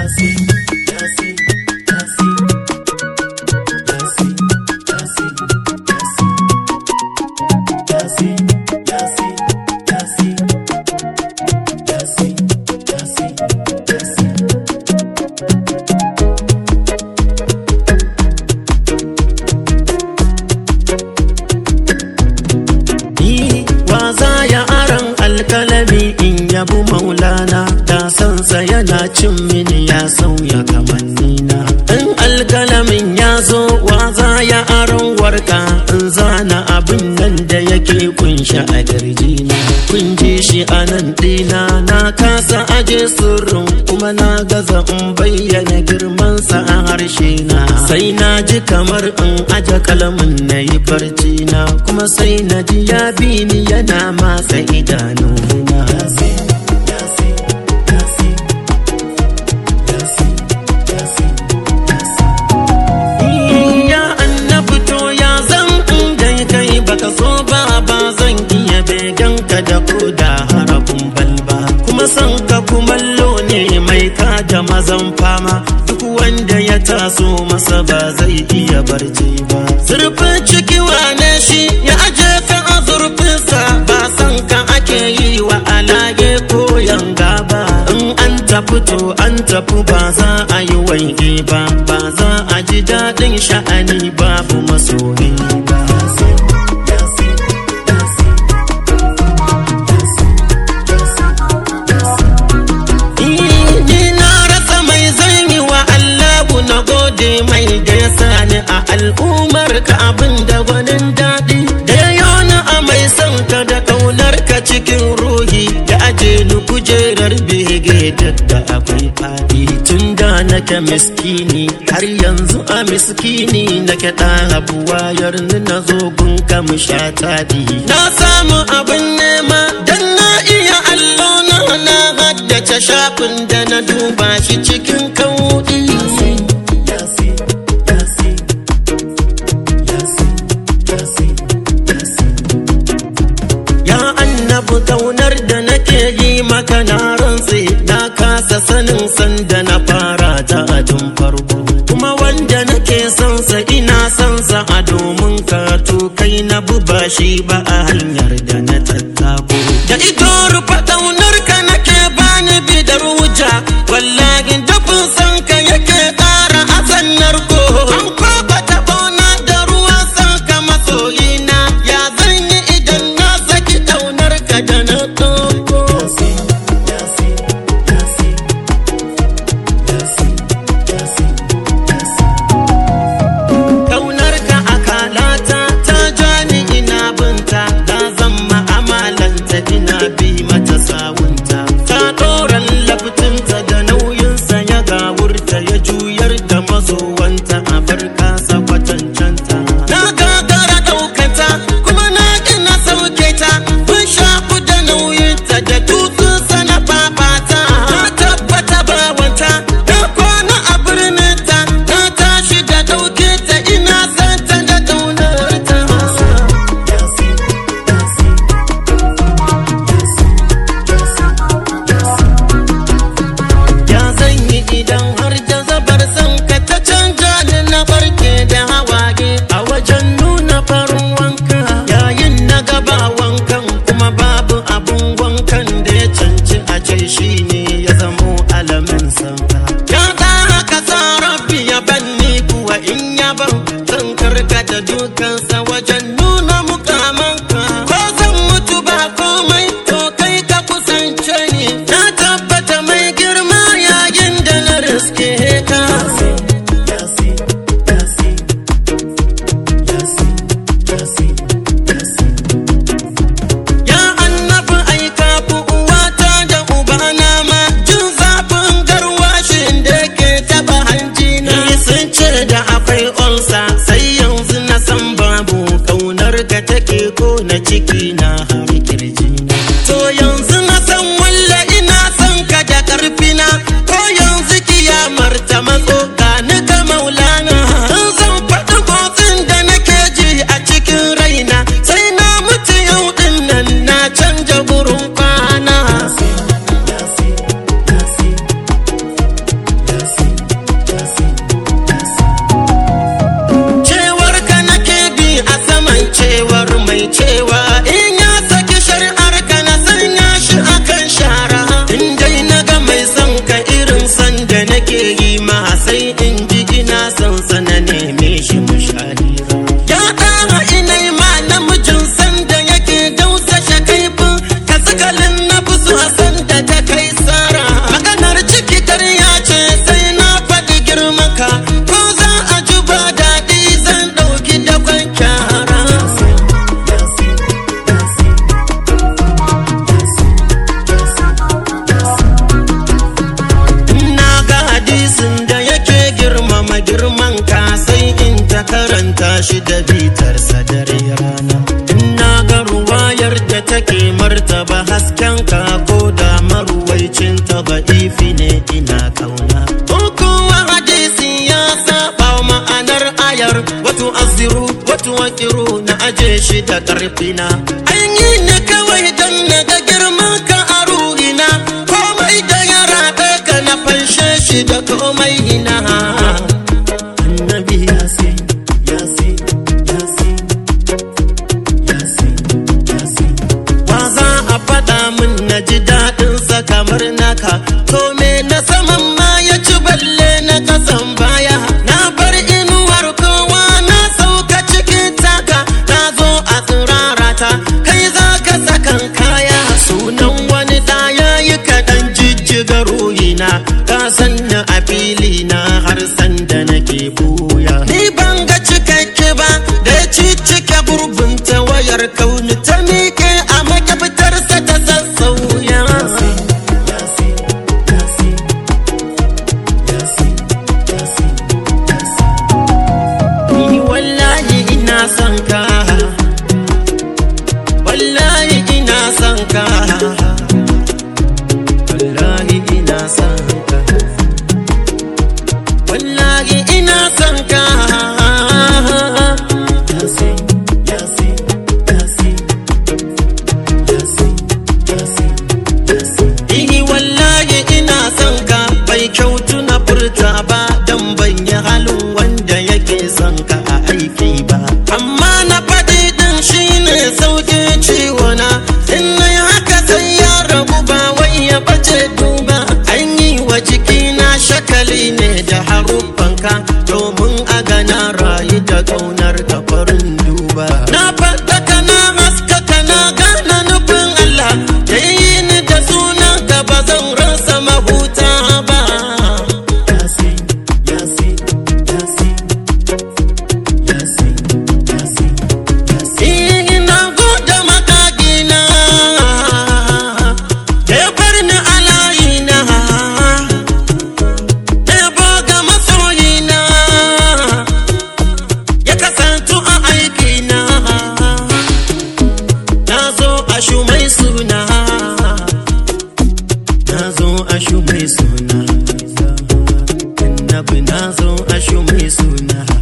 yabu maulana da sansa yana cin mini ya sauya kamannina in alkalamin ya zo wa za ya aron warka in zana abin nan da yake kunshe a kirjina kun ji shi a nan dina na kasa aje sirrin kuma na gaza in bayyana girmansa a harshe na sai na ji kamar in aje kalamin na yi barci na kuma sai na ji ya bi ni yana matsa idanuna Ya annabi to ya zan in dai kai baka so ba ba zan iya beganka da koda harafin balba kuma san ka kumallo ne mai da mazan fama duk wanda ya taso masa ba zai iya barci ba zurfin ciki wane shi ya aje ka a zurfinsa ba san ka ake yi wa alage ko yanga ba in an tafi to an tafi ba za a yi waige ba ba za a ji daɗin sha'ani babu masoyi ba Ni na rasa mai zan yi wa Allahu na gode mai da ya sani a al'ummar ka abin da gwanin daɗi da ya yona a mai son ka da kaunar ka cikin ruhi da aje ni kujerar bege da akwai faɗi tun da nake miskini har yanzu a miskini nake ɗan abuwa yarni na zo gunka mu sha taɗi na samu abin nema dan na iya allo na na haddace shafin da na duba shi cikin kauɗi Ya annabi kaunar da nake yi maka na rantse na kasa sanin sanda na fara ta a tun farko kuma wanda nake son sa ina son sa a domin ka to kai na buba shi ba a hanyar da na tattako da ito rufa kaunar ka nake bani bidar wuja wallahi dafin san ka yake ƙara hasan narko an kwaba tabona da ruwan san ka masoyina ya zan yi idan na saki kaunar ka da na ɗauko Kaunar ka akalata ta jani ina binta ta zama amalanta ina bi mata sawunta ta ɗoran laftinta da nauyinsa ya gawurta ya juyar da mazowanta a bar kasa kwatancanta na gagara ɗaukata kuma na gina sauke ta kun shafu da nauyinta da tutsunsa na fafata ta tabbata bawanta ta kwana a birninta ta tashi da ɗauke ta ina santa da ƙaunarta Ya zan yi idan har jazabar san ka ta canja ni na barke da hawaye a wajen nuna farin wanka yayin na gaba wankan kuma babu abun wankan da ya canci a ce shi ne ya zamo alamin sanka. Ya da haka sa rabbi ya banni kuwa in ya ban zan karkata dukansa wajen nuna mukamanka ko zan mutu ba komai to kai ka kusance ni na tabbata mai girma yayin da na riske ka Ya annabi ai kafu uwata da ubana ma jin zafin garwashin da ke taba hanjina. Ni sun ce da akwai olsa sai yanzu na san babu kaunar ka take ko na ciki na har kirjina. To yanzu na san walla ina son ka da karfina ko yanzu kiyamar ta matso ga ni ka maulana. In zan faɗi motsin da nake ji a cikin raina sai na mutu yau din nan na canja gurin kwana. nake yi ma sai in ji ina son sana neme shi mu shahira ya ɗara inai ma namijin sanda yake dausa shakaifin ka sakalin na fusu hasan da ta kai tsara maganar ciki ya ce sai na faɗi girmaka ko za a ji ba daɗi zan ɗauki da kyara na ga hadisin da yake girmama girman ka sai in ta karanta shi da bitarsa dare rana na ga ruwayar da take martaba hasken ka ko da maruwaicin ta ba ifi ne ina kauna ko kuwa hadisi ya saba ma'anar ayar wato aziru wato wakiru na aje shi da karfina an yi ne kawai don na ga girman ka a ruhina komai da ya raɗe ka na fanshe shi da komai ina annabi yasin yasin yasin yasin yasin wa za a faɗa min na ji daɗinsa kamar naka to me na saman ma ya ci balle na kasan baya na bar inuwar kowa na sauka cikin taka na zo a tsirarata kai za ka sakan kaya sunan wani da ya yi kaɗan jijjiga ruhina ka sanna a fili na har sanda nake buya ni ban ga cikakke ba da ya cicike gurbin ta wayar kauni ta miƙe a makafitarsa ta sassauya Ni wallahi ina son ka wallahi ina son ka wallahi ina son ka wallahi ina son ka yasin yasin yasin yasin yasin yasin Ihi wallahi ina son ka bai kyautu na furta ba dan ban yi halin wanda yake son ka a aiki ba amma na faɗi din shine sauke ciwona in na yi haka sai ya rabu ba wai ya bace duba an yi wa jikina shakali ne da haruffanka domin a gana rayu da ƙaunar ka farin duba na faɗaka na haskaka na gana nufin Allah da yi ni da sunan ka ba zan rasa mahuta ba yasin yasin yasin yasin yasin yasin ina gode makagina da ya bar ni a layina da ya boga masoyina ya kasantu a aikina na zo a shumai suna na zo a shumai suna annabi na zo a shumai suna